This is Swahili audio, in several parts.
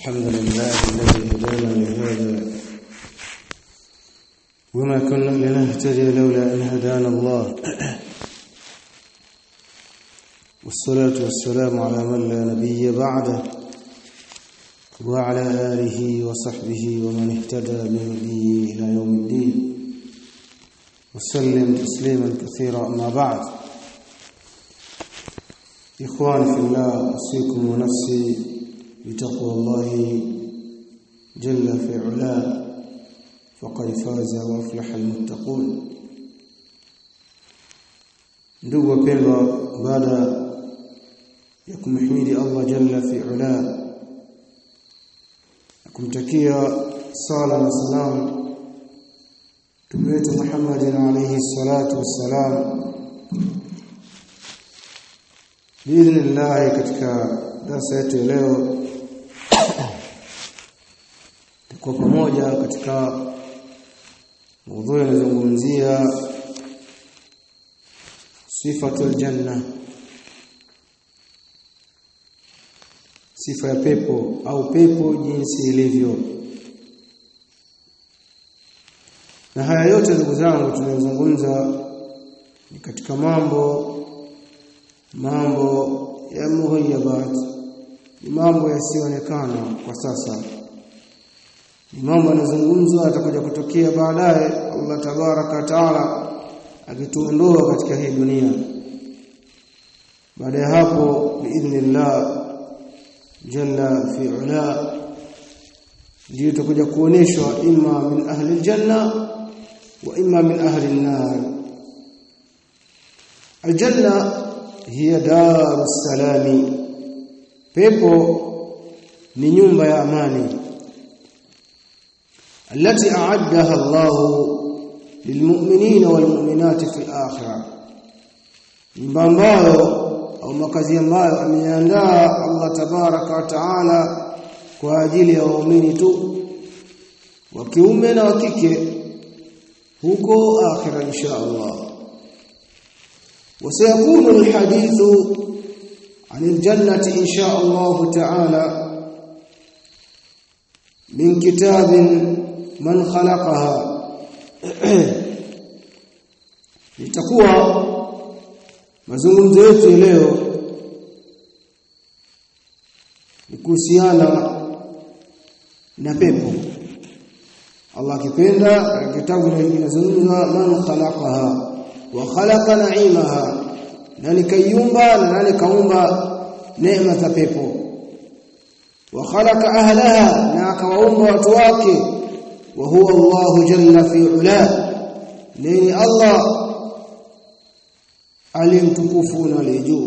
الحمد لله الذي هدانا لهذا وما كنا لنهتدي لولا أن هدانا الله والصلاة والسلام على من لا نبي بعده وعلى آله وصحبه ومن اهتدى بهديه إلى يوم الدين وسلم تسليما كثيرا أما بعد إخواني في الله أوصيكم ونفسي بتقوى الله جل في علاه فقد فاز وافلح المتقون ndugu wapendwa baada ya kumhimidi Allah jalla fi ula kumtakia sala na salam Mtume wetu Muhammad alayhi salatu wassalam biidhnillah katika darasa yetu leo tuko pamoja katika mada inazungumzia sifatul janna sifa ya pepo au pepo jinsi ilivyo na haya yote ndugu zangu tunayozungumza ni katika mambo mambo ya muhayyabat ni mambo yasiyoonekana kwa sasa ni mambo yanazungumzwa atakuja kutokea baadaye Allah tabaraka taala akituondoa katika hii dunia baada ya hapo biidhnillah jalla fi ula ndio tutakuja kuoneshwa imma min ahli aljanna wa imma min ahli an-nar aljanna hiya darus salami pepo ni nyumba ya amani التي أعدها الله للمؤمنين والمؤمنات في الآخرة nyumba ambayo au makazi ambayo ameandaa Allah tabaraka wa taala kwa ajili ya waumini tu wa kiume na wa kike huko akhira insha Allah وسيكون الحديث عن الجنة إن شاء الله تعالى من كتاب من خلقها litakuwa mazungumzo yetu leo ni kuhusiana na pepo Allah akipenda kitabu kinazungumza man khalaqaha wa khalaqa na'imaha nani kayumba na nani kaumba neema za pepo wa khalaqa ahlaha na akawaumba watu wake وهو الله جل في علاه نين الله alimtukufuna alijuu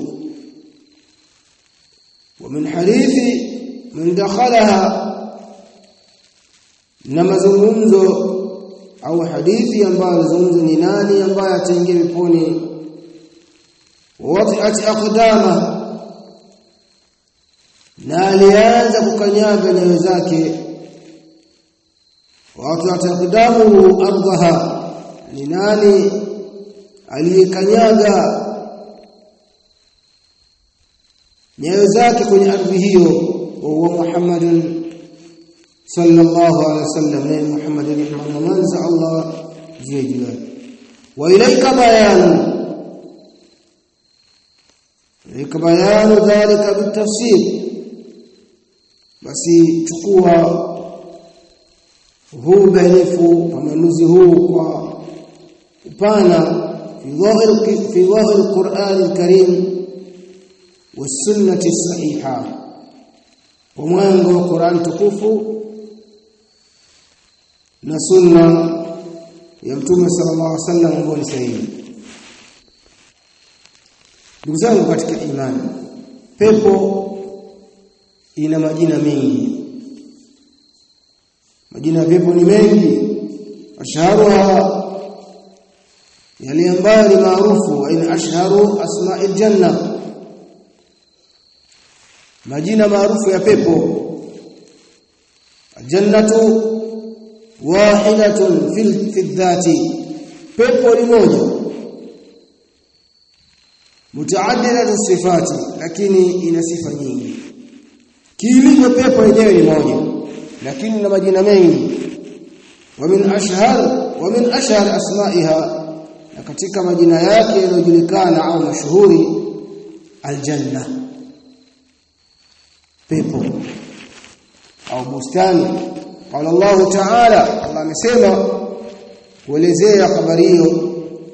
ومن حديث من دخلها na mazungumzo au hadithi ambayo mazungumzo ni nani ambaye ataingia peponi wati'at aqdama na alianza kukanyaga nyayo zake watu ataqdamu ardhaha ni nani aliyekanyaga nyayo zake kwenye ardhi hiyo wa Muhammadun sallallahu alaihi wasallam na Muhammad rahimahullah manza Allah jiyajua wa ilaika bayan ilaika bayan dhalika bitafsir basi chukua huu bainifu pamanuzi huu kwa upana fi dhahir fi dhahir alquran alkarim والسنه الصحيحه ومwango wa Qur'an tukufu na sunna ya mtume sallallahu alaihi wasallam ambayo ni sahihi ndugu zangu katika imani pepo ina majina mengi majina ya pepo ni mengi ashharuha yale ambayo ni maarufu aina ashharu asma'il janna majina maarufu ya pepo aljannatu wahidatun fil fi dhati pepo ni moja mutaaddidatu sifati lakini ina sifa nyingi kiilivyo pepo yenyewe ni moja lakini na majina mengi wa min ashhar wa min ashhar asma'iha na katika majina yake yanayojulikana au mashuhuri aljanna pepo au bustani qala Allah ta'ala Allah amesema kuelezea habari hiyo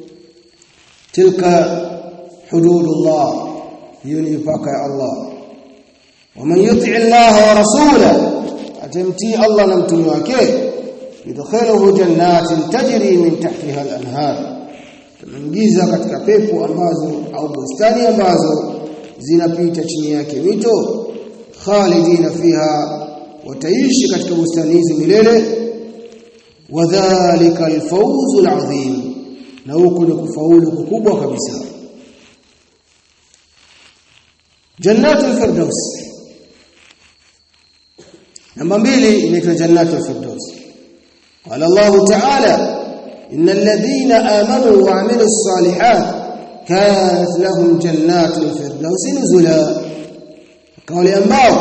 tilka hududullah hiyo ni mipaka ya Allah waman yuti Allah wa rasula atamtii Allah na mtume wake yudkhiluhu jannatin tajri min tahtiha al-anhar tunaingiza katika pepo ambazo au bustani ambazo zinapita chini yake mito khalidina fiha wataishi katika bustani hizi milele wadhālika al-fawzu al-'azim na huko ni kufaulu kukubwa kabisa jannatul firdaus namba mbili inaitwa jannatul firdaus qala Allah ta'ala innal ladhina amanu wa 'amilus salihat kanat lahum jannatul firdaus nuzula kauli ambao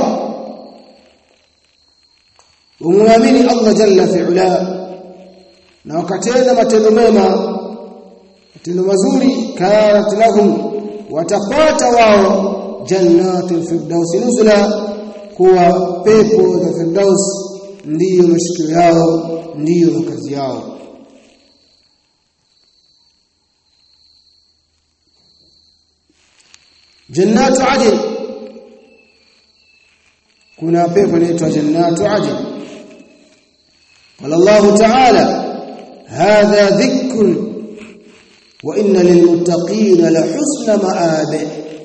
umwamini Allah jalla fi'ala na wakatenda matendo mema matendo mazuri kanat lahum watapata wao jannatul firdaus nuzula kuwa pepo za firdaus ndiyo mashikio yao ndiyo makazi yao jannatu adn kuna pepo inaitwa jannatu adn قال الله تعالى هذا ذكر وإن للمتقين لحسن مآب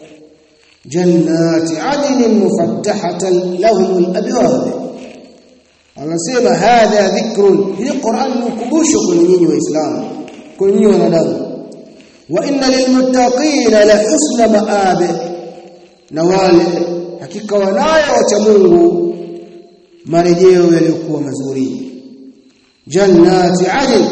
جنات عدن مفتحة لهم الأبواب anasema hadha dhikrun hii Qur'an ni ukumbusho kwa nyinyi waislamu kwa nyinyi wanadamu wa inna lilmuttaqina la husna ma'ab na wale hakika wanayo wacha Mungu marejeo yaliyokuwa mazuri jannati adn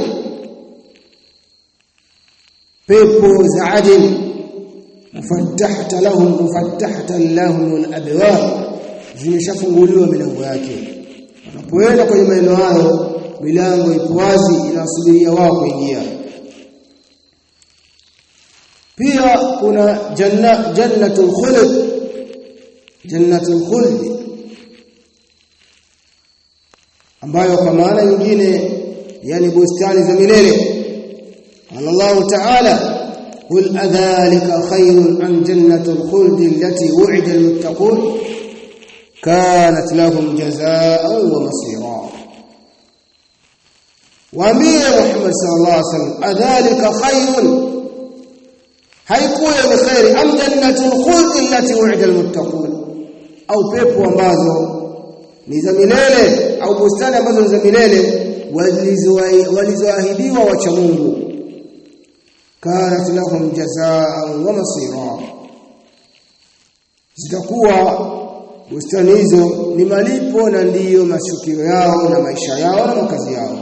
pepo za adn mufattahata lahum mufattahatan lahum alabwab zimeshafunguliwa milango yake wanapoenda kwenye maeneo hayo milango ipo wazi inasubiria wao kuingia pia kuna janna jannatul khuld jannatul khuld ambayo kwa maana nyingine yani bustani za milele Allah Ta'ala قل أذلك خير عن جنة الخلد التي وعد المتقون كانت لهم جزاء ومصيرا وامير محمد صلى الله عليه وسلم أذلك خير haikuwa ni khairi am jannatul khuld allati wa'ida almuttaqun au pepo ambazo ni za milele au bustani ambazo ni za milele walizoahidiwa wacha Mungu kanat lahum jazaan wa masira zitakuwa bustani hizo ni malipo na ndiyo mashukio yao na maisha yao na makazi yao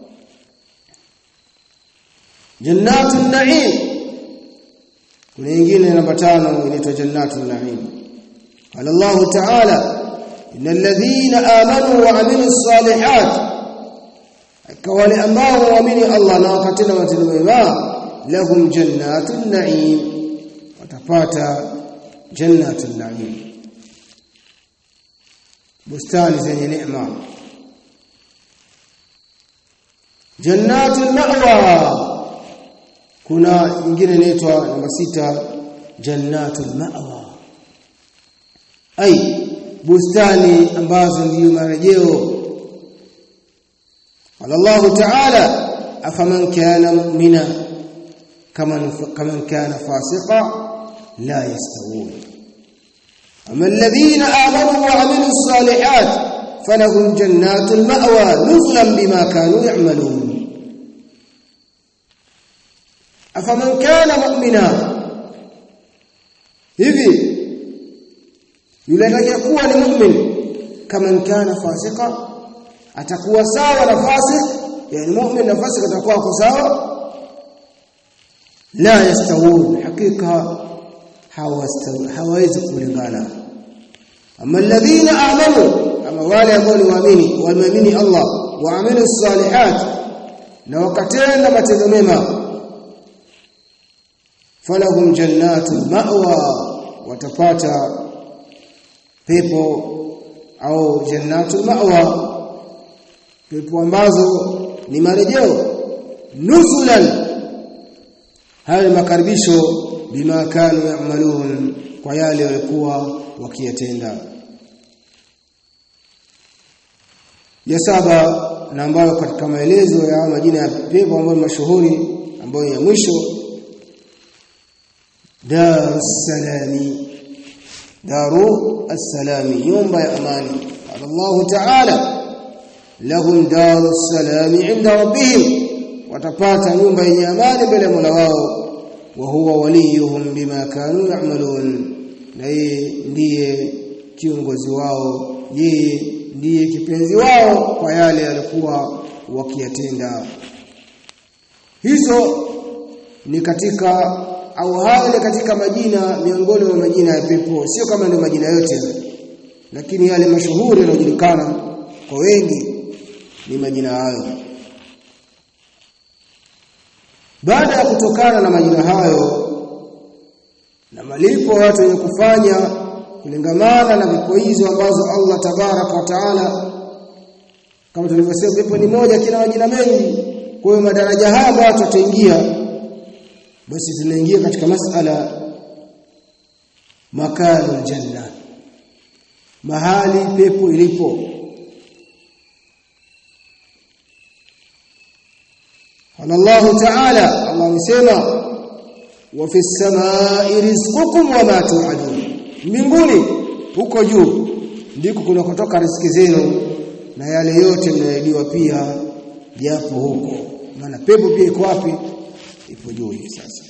jannatun na'im kuna nyingine namba tano inaitwa jannatun na'im qala Allah ta'ala innal ladhina amanu wa amilus salihat wale ambao waamini Allah na wakatenda matendo mema lahum jannatun na'im watapata jannatun na'im bustani zenye neema jannatul ma'wa kuna nyingine inaitwa namba sita jannatul ma'wa ai bustani ambazo ndiyo marejeo Allah ta'ala afaman kana mu'mina kaman kaman kana fasiqa la yastawun أما الذين آمنوا وعملوا الصالحات فلهم جنات المأوى نزلا بما كانوا يعملون أفمن كان مؤمنا hivi yule atakayekuwa ni mu'min kama kana fasika atakuwa sawa na fasik yani mu'min na fasik atakuwa kwa sawa la yastawun hakika hawawezi kulingana ama alladhina amanu ama wale ambao ni waamini wameamini Allah waamilu salihat na wakatenda matendo mema falahum jannatul ma'wa watapata pepo au jannatul ma'wa pepo ambazo ni marejeo nuzulan haya makaribisho bima kanu ya'malun kwa yale walikuwa wakiyatenda ya saba na ambayo katika maelezo ya majina ya pepo ambayo mashuhuri ambayo ya mwisho Darus Salami Daru As-Salami nyumba ya amani Allah Ta'ala lahum Darus Salami inda rabbihim watapata nyumba yenye amani mbele ya Mola wao wa huwa waliyuhum bima kanu ya'malun na yeye ndiye kiongozi wao yeye ndiye kipenzi wao kwa yale alikuwa wakiyatenda hizo ni katika au hayo ni katika majina miongoni mwa majina ya pepo sio kama ndio majina yote lakini yale mashuhuri yanayojulikana kwa wengi ni majina hayo baada ya kutokana na majina hayo na malipo watu wenye kufanya kulingamana na vipo hizo ambazo Allah tabaraka wa taala kama tulivyosema pepo ni moja kina majina mengi kwa hiyo madaraja haya ambayo watu wataingia basi tunaingia katika masala makanu janna mahali pepo ilipo Allah Ta'ala Allah amesema wa fi samai rizqukum wa ma tu'adun mbinguni huko juu ndiko kunakotoka riziki zenu na yale yote mnayoahidiwa pia japo huko maana pepo pia iko wapi ipo juu hivi sasa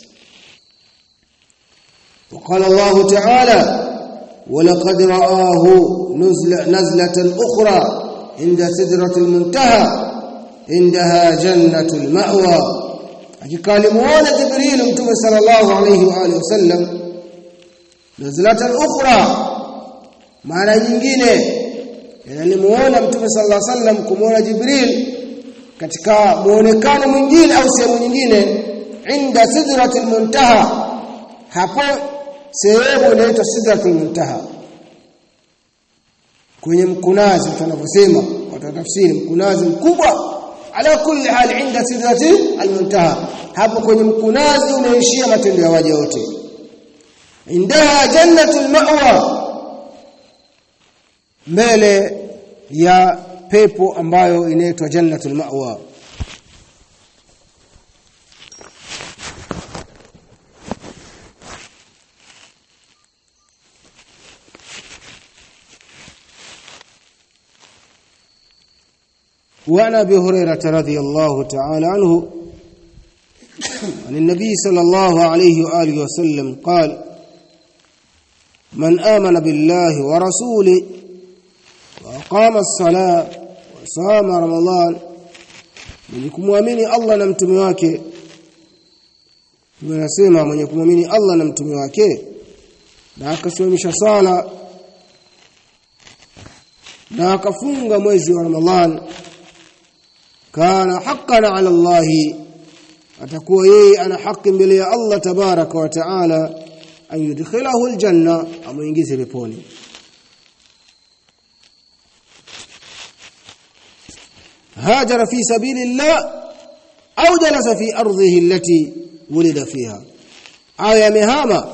وقال الله تعالى ولقد رآه نزلة, نزلة أخرى عند سدرة المنتهى عندها جنة المأوى akikalimuona Jibril Mtume sallallahu alayhi wa alihi wasallam nazlatan ukhra maana nyingine yalimuona Mtume sallallahu alayhi wasallam kumuona Jibril katika muonekano mwingine au sehemu nyingine inda sidratil muntaha hapo sehemu inaitwa sidratul muntaha kwenye mkunazi tunavyosema watatafsiri mkunazi mkubwa ala kulli hal inda sidrati almuntaha hapo kwenye mkunazi unaishia matendo ya waja wote indaha jannatul ma'wa mbele ya pepo ambayo inaitwa jannatul ma'wa وعن ابي هريره رضي الله تعالى عنه عن النبي صلى الله عليه واله وسلم قال من آمن بالله ورسوله وأقام الصلاة وصام رمضان mwenye kumwamini Allah na mtume wake tunasema mwenye kumwamini Allah na mtume wake na akasimamisha sala na akafunga mwezi wa Ramadhan kana haqqan ala Allah atakuwa yeye ana haki mbele ya Allah tabaraka wa taala an yudkhilahu aljanna amuingize peponi هاجر في سبيل الله أو جلس في أرضه التي ولد فيها أو يمهاما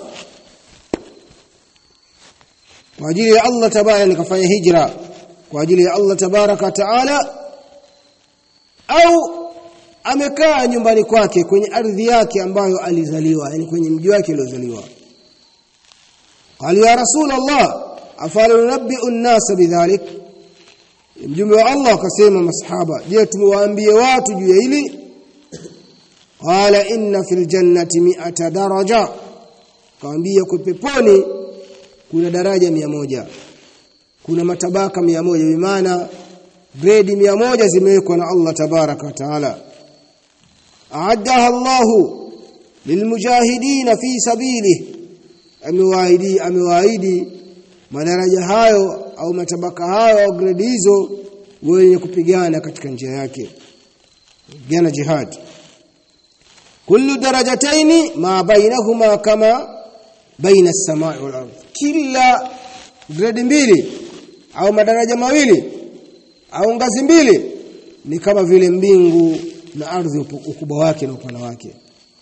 kwa ajili ya Allah tabaraka nikafanya hijra kwa ajili ya Allah tabaraka taala au amekaa nyumbani kwake kwenye ardhi yake ambayo alizaliwa yani kwenye mji wake aliozaliwa qali ya rasul Allah afala nunabbi'u an-nas bidhalik mjumbe wa Allah akasema masahaba je tumewaambie watu juu ya hili qala inna fil jannati mi'ata daraja kaambia kwa peponi kuna daraja mia moja kuna matabaka mia moja bimaana grade mia moja zimewekwa na Allah tabaraka wa taala aaddaha Allahu lilmujahidin fi sabili amewaahidi amewaahidi madaraja hayo au matabaka hayo au grade hizo wenye kupigana katika njia yake kupigana jihad kullu darajataini ma bainahuma kama baina as-samai wal ardh kila grade mbili au madaraja mawili au ngazi mbili ni kama vile mbingu na ardhi ukubwa wake na upana wake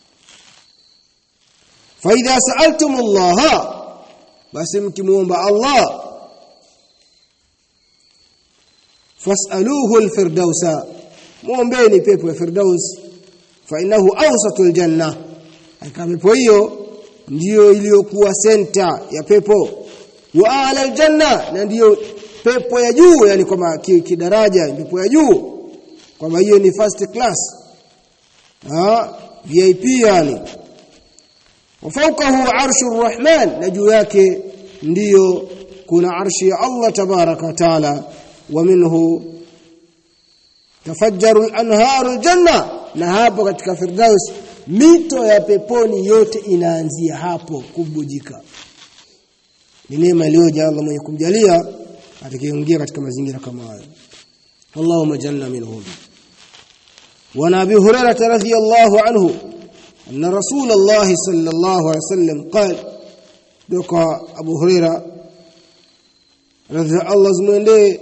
fa idha sa'altum Allah basi mkimuomba Allah fas'aluhu al-firdausa muombeeni pepo ya firdaus fa innahu awsatul janna aka pepo hiyo ndiyo iliyokuwa senta ya pepo wa ala aljanna na ndiyo pepo ya juu yani kwamba kidaraja pepo ya juu kwamba hiyo ni first class ha VIP yani wafaukahu arshu rahman na juu yake ndiyo kuna arshi ya Allah tabaraka wa taala wa minhu tafajjaru anharu aljanna na hapo katika firdaus mito ya peponi yote inaanzia hapo kubujika ni neema iliyoja Allah mwenye kumjalia atakayeingia katika mazingira kama hayo Allahumma janna minhum wa Abi Hurairah radhiyallahu anhu anna Rasulullah sallallahu alaihi wasallam qala doka Abu Hurairah radhi Allah zimwendee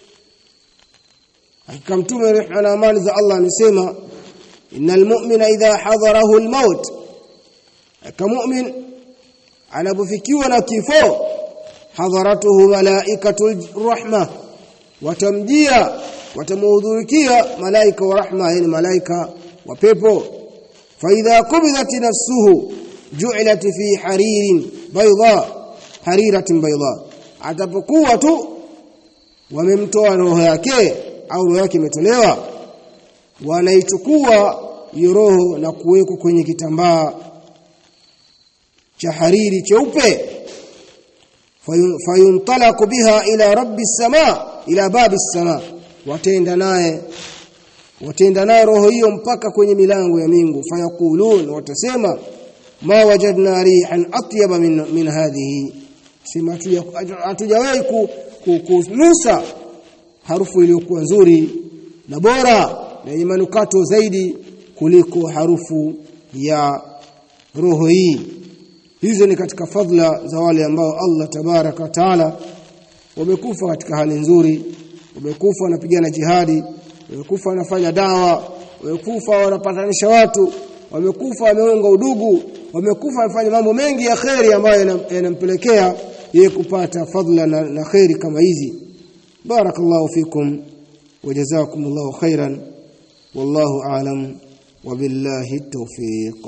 hakika mtume rehma na amani za Allah amesema innal mu'mina idha hadarahu al-maut kama mu'min anapofikiwa na kifo hadharatuhu malaikatul rahma watamjia watamuhudhurikia malaika wa rahma yani malaika wa pepo fa idha qubidat nafsuhu ju'ilat fi haririn bayda hariratin bayda atapokuwa tu wamemtoa roho yake au roho yake imetolewa wanaichukua hiyo roho na kuwekwa kwenye kitambaa cha hariri cheupe fayuntalaku biha ila rabbi sama ila babi sama watenda naye watenda naye roho hiyo mpaka kwenye milango ya mingu fayakulun watasema ma wajadna rihan atyaba min, min hadhihi sema hatujawahi kunusa harufu iliyokuwa nzuri na bora na yenye manukato zaidi kuliko harufu ya roho hii hizo ni katika fadhila za wale ambao Allah tabaraka wa taala wamekufa katika hali nzuri wamekufa wanapigana jihadi wamekufa wanafanya dawa wamekufa wanapatanisha watu wamekufa wameunga udugu wamekufa wanafanya mambo mengi ya kheri ambayo yanampelekea yeye kupata fadhila na, na kheri kama hizi barakallahu fikum wajazakumullahu khairan wallahu a'lam wabillahi التوفيق